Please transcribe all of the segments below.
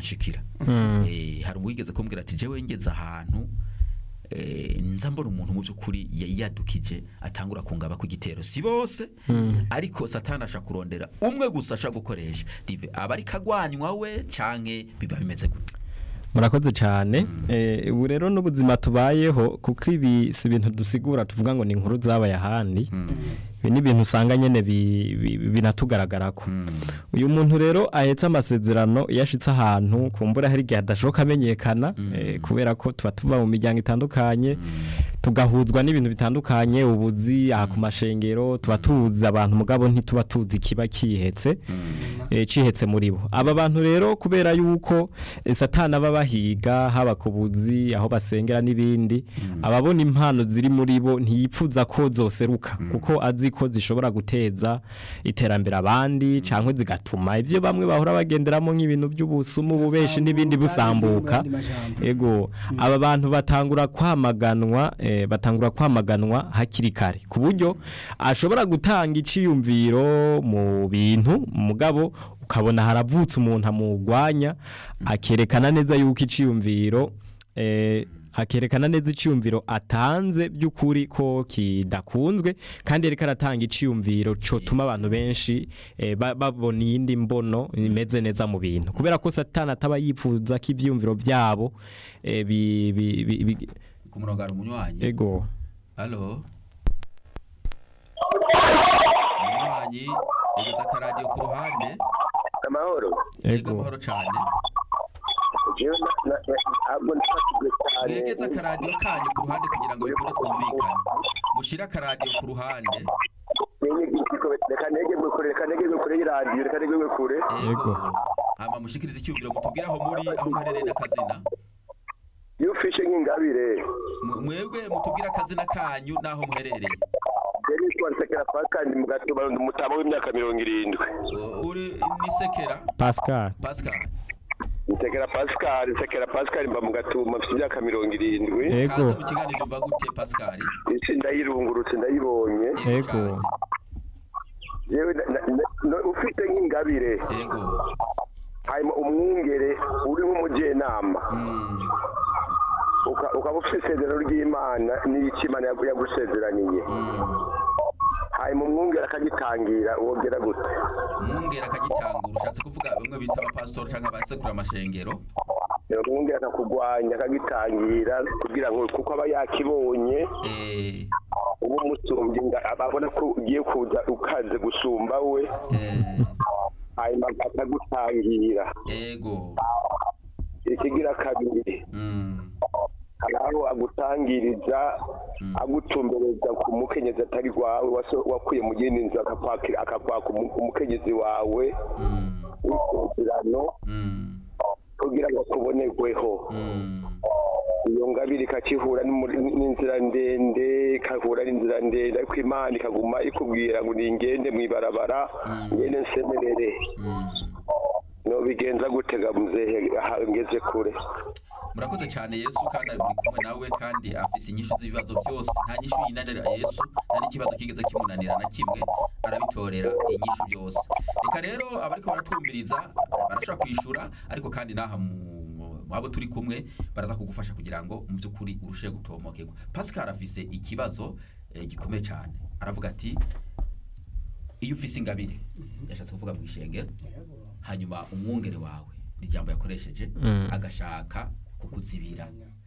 biranshikira Mm. Eh, hari uwigeze kumbwira ati jewe ngeze ahantu eh, nza mbona umuntu mu by'ukuri yari yadukije atangura kungaba ku gitero si bose ariko satani asha kurondera umwe gusa asha gukoresha rive aba ari kagwanywa we canke biba bimeze gute murakoze cyane Eh, ubu rero n'ubuzima tubayeho kuko ibi si ibintu dusigura tuvuga ngo ni inkuru zabaye ahandi ibi ni ibintu usanga nyine bi- bi- binatugaragarako uyu muntu rero ahetse amasezerano iyo ashitse ahantu kumbura hari igihe adashoboka amenyekana eh, kubera ko tuba tuva mu miryango itandukanye tugahuzwa n'ibintu bitandukanye ubuzi aha ku mashengero tuba tuzi abantu mugabo ntituba tuzi ikiba kihetse eh, cihetse muri bo aba bantu rero kubera yuko eh, satani aba bahiga haba ku buzi aho basengera n'ibindi ababona impano ziri muri bo ntiyipfuza ko zoseruka kuko azi ko zishobora guteza iterambere abandi cyangwa zigatuma ibyo bamwe bahora bagenderamo nk'ibintu by'ubusumu bubeshi n'ibindi busambuka ego aba bantu batangura kwamaganwa eh, batangura kwamaganwa hakiri kare ku buryo ashobora gutanga iciyumviro mu bintu mugabo ukabona haravutse umuntu amugwanya akerekana neza yuko iciyumviro eh, akerekana neza iciyumviro atanze by'ukuri ko kidakunzwe kandi ariko aratanga iciyumviro cotuma abantu benshi eh, ba- babona iyindi mbono imeze neza mu bintu kubera ko satani ataba yifuza ko ivyumviro vyabo eh, bi- bi- bi- bi- ku murongo hari umunywanyi ego halo umunywanyi yegetse akaradiyo ku ruhande amahoro yego ego amahoro cane jewe na- na- na- ntabwo nafashijwe cyane mwegeze akaradiyo kanyu ku ruhande kugira ngo bikunde twumvikane mushire akaradiyo ku ruhande Nenye igitiko, reka negerwe kure reka negerwe kure y'iradiyo reka negerwe kure yego hama mushikirize icyumviro mutubwire aho muri aho muherereye n'akazina iyo ufishe nk'ingabire Mwe- mwebwe mutubwire akazina kanyu n'aho muherereye yari yitwa nsekera pascal mu gatuma umutama w'imyaka mirongo irindwi U- uri nisekera pascal pascal nsekera pascal nsekera pascal mba mu gatuma mfite imyaka mirongo irindwi ego kaze mu kiganiro umva gute pascal isi ndayirungurutse ndayibonye ego yewe na- na- na- no- ufite nk'ingabire yego hanyuma umwungere uri nk'umujyenama Mm. uka- ukaba ufite isezerano ry'imana n'icyo imana yagu- yagusezeraniye Mm. hanyuma umwungere akagitangira wogera gute umwungera akagitangura ushatse kuvuga bamwe bita abapasitori cyangwa abasekura amashengero umwungere akakugwanya akagitangira kugira ngo kuko aba yakibonye eh, uba umusumbye nga- ababona ko ugiye kuza ukaze gusumba we eh, hanyuma akagutangira yego ikigira kabiri Mm. hari aho agutangiriza agutumbereza ku mukenyezi atari wawe waso- wakuye mu yindi nzu akakwakira- akakwaka umu- umukenyezi wawe Mm. w'isezerano Mm. kugira ngo akubonerweho Mm. iyo ngabire ikakihura n'umuri- n'inzira ndende ikahura n'inzira ndende ariko imana ikaguma ikubwira ngo ningende mu ibarabara ngende nsemerere Mm. nobigenza gutega muzehe aha ngeze kure murakoze cyane yesu kandi ari muri kumwe nawe kandi afise inyishu z'ibibazo byose nta nyishu yinanira yesu nta n'ikibazo kigeze kimunanira na kimwe arabitorera inyishu byose reka rero abariko baratwumviriza barashobora kwishura ariko kandi n'aha mu mu abo turi kumwe baraza kugufasha kugira ngo mu by'ukuri urusheho gutomokerwa pascal afise ikibazo eh, gikomeye cyane aravuga ati iyo ufise ingabire yashatse kuvuga mu ishengero hanyuma umwungere wawe ni ijambo yakoresheje Mm. agashaka kukuzibira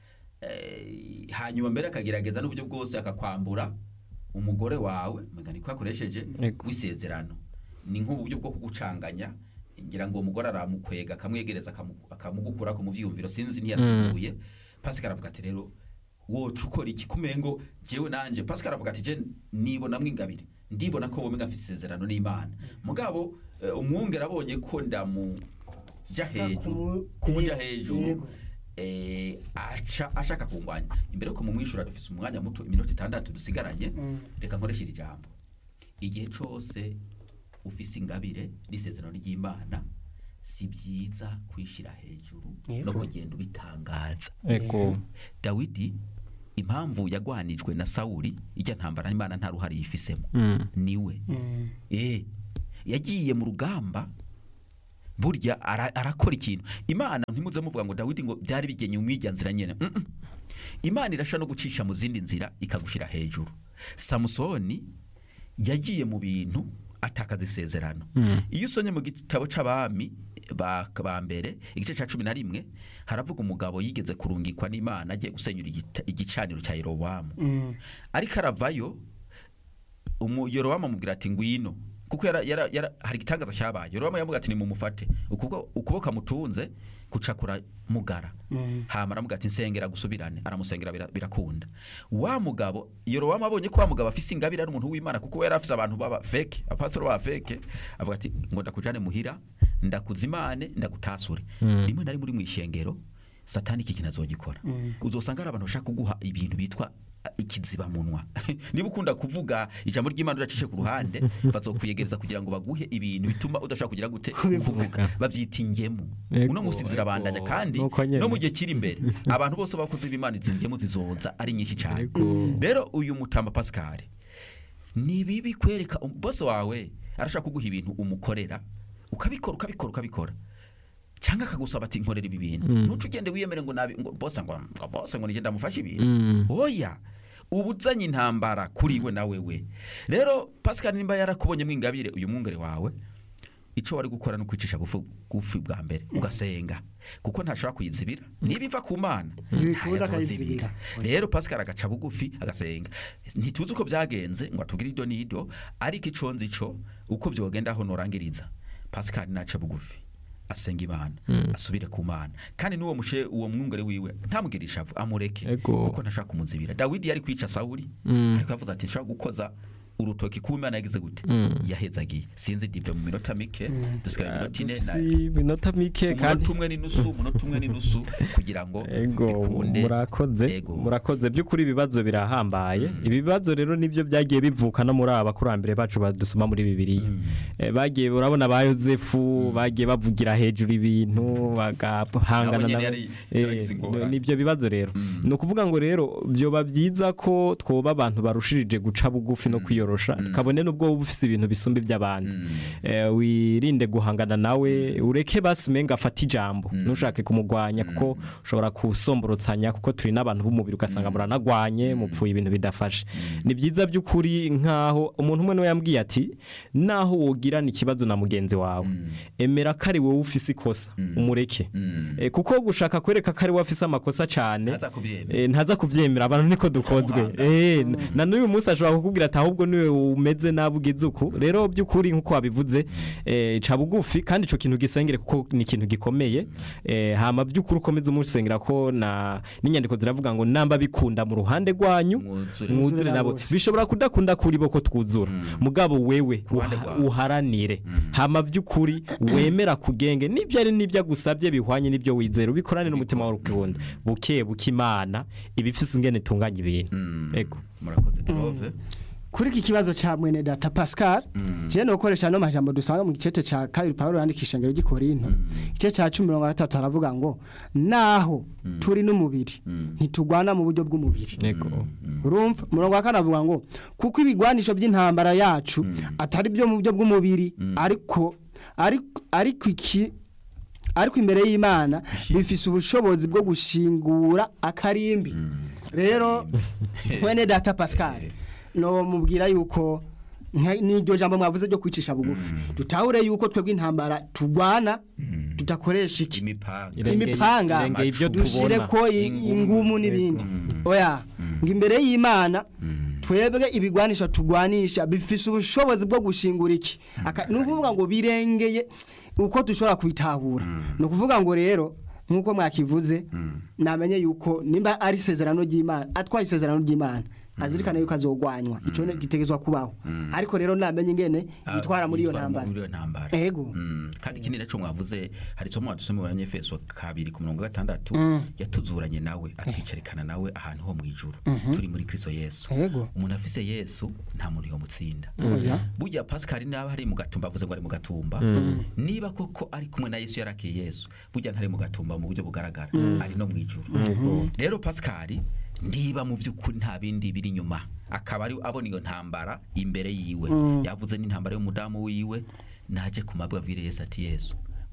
Eh, hanyuma mbere akagerageza n'uburyo bwose akakwambura umugore wawe mega niko yakoresheje Yego. w'isezerano ni nk'uburyo bwo kugucanganya ngira ngo uwo mugore aramukwega akamwegereza akamu- akamugukura ku muvyiyumviro sinzi ntiyasiguye pascal aravuga ati rero woca ukora iki kumengo jewe nanje pascal aravuga ati je nibonamwo ingabire ndibona ko wowe ngafise isezerano n'imana mugabo eh, umwungere abonye ko ndamuja hejuru kumuja hejuru eh, aca ashaka kungwanya imbere yuko mumwishura dufise umwanya muto iminota itandatu dusigaranye reka nkoreshe iri jambo igihe cose ufise ingabire n'isezerano ry'imana si byiza kwishira hejuru no Yego. kugenda ubitangaza ego dawidi impamvu yagwanijwe na sawuli ijya ntambara n'imana nta ruhare yifisemo Mm. niwe eh yagiye mu rugamba burya ara- arakora ikintu imana ntimuze muvuga ngo dawidi ngo byari bigenye mu nzira nyene Mm, mm. imana irasha no gucisha mu zindi nzira ikagushira hejuru samusoni yagiye mu bintu atakaza isezerano iyo usomye mu gitabo c'abami ba ba mbere igice ca cumi na rimwe haravuga umugabo yigeze kurungikwa n'imana agiye gusenyura igita- igicaniro cya yerobowamu ariko aravayo umu- yorowamu amubwira ati ngwino kuko yara, yara, yara, hari igitangaza cyabaye yorowamu yamubwira ati nimumufate ukuboko ukuboko amutunze kucakura mugara hama aramubwira ati nsengera gusubirane aramusengera bira- birakunda wa mugabo yorowamu abonye ko wa mugabo afise ingabire ari umuntu w'imana kuko we yari afise abantu baba feke apasitoro baba feke avuga ati ngo ndakujane muhira ndakuzimane ndagutasure rimwe na rimwe uri mu ishengero satani iki kintu azogikora uzosanga hari abantu bashaka kuguha ibintu bitwa ikiziba munwa niba ukunda kuvuga ijambo ry'imana udacishe ku ruhande bazokwiyegereza kugira ngo baguhe ibintu bituma udashaka kugira gute kuvuga babyita ingemu Ego, uno munsi zirabandanya ego. kandi Nuko nyene. no mu gihe kiri imbere abantu bose bakoze b'imana izi ngemu zizoza ari nyinshi cyane Ego. rero uyu mutamba pascal ni bibi kwereka um- bose wawe arashaka kuguha ibintu umukorera ukabikora ukabikora ukabikora cyangwa akagusaba ati nkorera ibi bintu ntuce ugende wiyemere ngo nabi ngo bose ngo ngo bose ngo nigenda mufashe ibintu Mm. oya uba uzanye intambara kuri we na wewe rero pascal nimba yarakubonyemo ingabire uyu mwungere wawe icyo wari gukora no kwicisha bufu bufi bwa mbere ugasenga kuko ntashobora kuyizibira niba iva ku mana Ntibikunda ntayazozibira. akayizibira. rero pascal agaca bugufi agasenga ntituzi uko byagenze ngo atubwire ido n'ido ariko ico nzi ico uko byogenda aho norangiriza pascal naca bugufi asenga imana asubire ku mana kandi n'uwo mushe uwo mwungere wiwe ntamugire ishavu amureke Ego. kuko ntashaka kumuzibira dawidi yari kwica sawuli Mm. ariko yavuze ati nshaka gukoza urutoki ku mana yagize gute Mm. yahezagiye sinzi dive mu minota mike dusigara iminota ine na- si minota mike kandi umunota umwe n'inusu umunota umwe n'inusu kugira ngo ego bikunde murakoze Ego. murakoze by'ukuri ibibazo birahambaye ibi bibazo rero nibyo byagiye bivuka no muri aba bakurambere bacu badusoma muri bibiliya Eh, bagiye urabona ba yosefu bagiye bavugira hejuru ibintu bagahangana Nabo nyene nabo yari- Eh, yaragize ingorane. nibyo bibazo rero ni ukuvuga ngo rero byoba byiza ko twoba abantu barushirije guca bugufi no kwiyorosha kabone n'ubwo wowe ufise ibintu bisumba iby'abandi Eh, wirinde guhangana nawe ureke basimenga afate ijambo ntushake kumugwanya kuko ushobora kusomborotsanya kuko turi n'abantu b'umubiri ugasanga muranagwanye mupfuye ibintu bidafashe ni byiza by'ukuri nk'aho umuntu umwe niwe yambwiye ati naho wogirana ikibazo na mugenzi wawe emera ko ari wowe ufise ikosa umureke Mm. Eh, kuko gushaka kwereka ko ari wowe afise amakosa cyane Ntaza kubyemera. eh, ntaza kubyemera abantu niko dukozwe Umuhanga. Eh, na n'uyu munsi ashobora kukubwira ati ahubwo niwe umeze nabi ugize uku rero by'ukuri nk'uko wabivuze eh, ca bugufi kandi ico kintu gisengere kuko ni ikintu gikomeye eh, hama by'ukuri ukomeze umusengera ko na n'inyandiko ziravuga ngo namba bikunda mu ruhande rwanyu Mwuzure. mwuzure nabo bose. bishobora kudakunda kuri bo ko twuzura mugabo wewe ruhande uha- rwawe. uharanire hama by'ukuri wemera kugenge n'ibyo ari n'ibyo agusabye bihwanye n'ibyo wizera ubikorane n'umutima wawe ukunda buke buke imana ibifise ingene itunganya ibintu Mm. ego murakoze Derove kuri iki kibazo ca mwene data Pascal je no koresha no majambo dusanga mu gicete ca kabiri Paulo yandikisha ngero gikorinto igice ca 13 haravuga ngo naho turi n'umubiri ntitugwana mu buryo bw'umubiri ego urumva umurongo wa kane avuga ngo kuko ibigwanisho by'intambara yacu atari byo mu buryo bw'umubiri ariko ariko ariko iki ariko imbere y'imana bifise ubushobozi bwo gushingura akarimbi rero mwene data pascal no mubwira yuko nka- n'iryo jambo mwavuze ryo kwicisha bugufi dutahure yuko twebwe intambara tugwana tudakoresha iki imipanga Irengeye- imipanga irengeye ibyo dushire tubona. ko i- Ingumu. ingumu n'ibindi oya ngo imbere y'imana twebwe ibigwanisha tugwanisha bifise ubushobozi bwo gushingura iki Aka- ni ukuvuga ngo birengeye uko dushobora kubitahura ni ukuvuga ngo rero nk'uko mwakivuze namenye yuko nimba ari isezerano ry'imana atwaye isezerano ry'imana azirikana yuko azogwanywa ico ne- gitegezwa kubaho ariko rero namenye ingene yitwara muri iyo Yitwara ntambara muri iyo ntambara Ego. Mm, kandi ikindi naco mwavuze hari isomo wadusome mu banyefeso kabiri ku mirongo gatandatu yatuzuranye nawe atwicarikana nawe ahantu ho mu ijuru turi muri kristo yesu Ego. umuntu afise yesu nta muntu yomutsinda Oya. burya pascal niba ari mu gatumba avuze ngo ari mu gatumba niba koko ari kumwe na yesu yarakiye yesu burya ntari mu gatumba mu buryo bugaragara ari no mu ijuru rero pascal niba mu by'ukuri nta bindi biri inyuma akaba ari abona iyo ntambara imbere yiwe yavuze n'intambara y'umudamu wiwe naje ku mabwabwire yesu ati yesu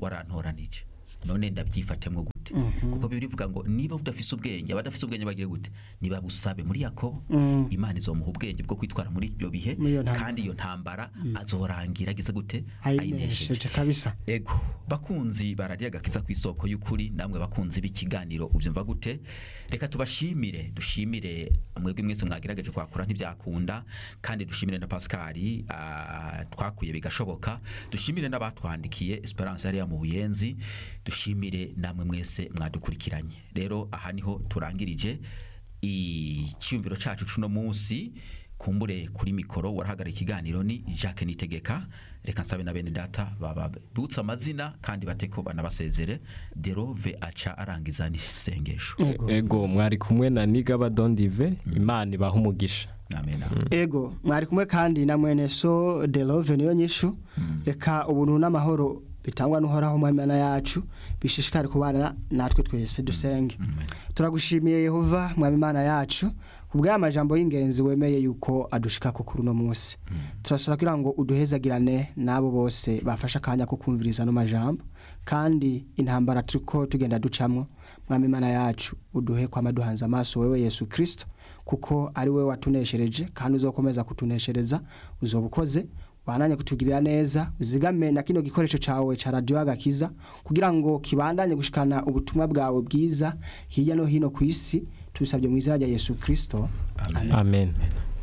warantoranije none ndabyifatemwo gute kuko bibiri bivuga ngo niba udafise ubwenge abadafise ubwenge bagire gute niba busabe muri yakobo Mm. imana izomuha ubwenge bwo kwitwara muri ibyo bihe Muri iyo ntambara. kandi iyo ntambara azorangira agize gute ayinesheje kabisa ego bakunzi barariye agakiza ku isoko y'ukuri namwe bakunzi b'ikiganiro ubyumva gute reka tubashimire dushimire mwebwe mwese mwagerageje kwakura ntibyakunda kandi dushimire na pascali ah, twakuye bigashoboka dushimire n'abatwandikiye esperance yari mu buyenzi dushimire namwe mwese mwadukurikiranye rero aha niho turangirije icyumviro cyacu cuno munsi kumbure kuri mikoro warahagarara ikiganiro ni Jacques Nitegeka reka nsabe na bene data bababutse amazina kandi bateko banabasezere derove aca arangiza n'isengesho Ego. ego mwari kumwe na nigaba dondive imana ibaha umugisha amen ego mwari kumwe kandi na mwene so de love niyo nyishu reka ubuntu n'amahoro bitangwa n'uhoraho mu Mana yacu bishishikare kubana natwe twese dusenge turagushimiye yehova mwami Mana yacu kubw'aya majambo y'ingenzi wemeye yuko adushika ku kuri uno munsi turasaba kugira ngo uduhezagirane n'abo bose bafashe akanya ko kumviriza no majambo kandi intambara turiko tugenda ducamwo mwami Mana yacu uduhe kwama duhanze amaso wewe Yesu Kristo kuko ari we watuneshereje kandi uzokomeza kutuneshereza uzoba ukoze wananye kutugirira neza uzigame na kino gikoresho cawe ca radio agakiza kugira ngo kibandanye gushikana ubutumwa bwawe bwiza hirya no hino ku isi tubisabye mu izina rya Yesu Kristo amen amen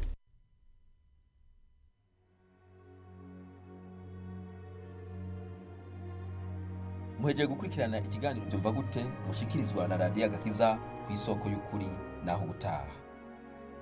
muhejeje gukurikirana ikiganiro byumva gute mushikirizwa na radiyo agakiza ku isoko y'ukuri naho ubutaha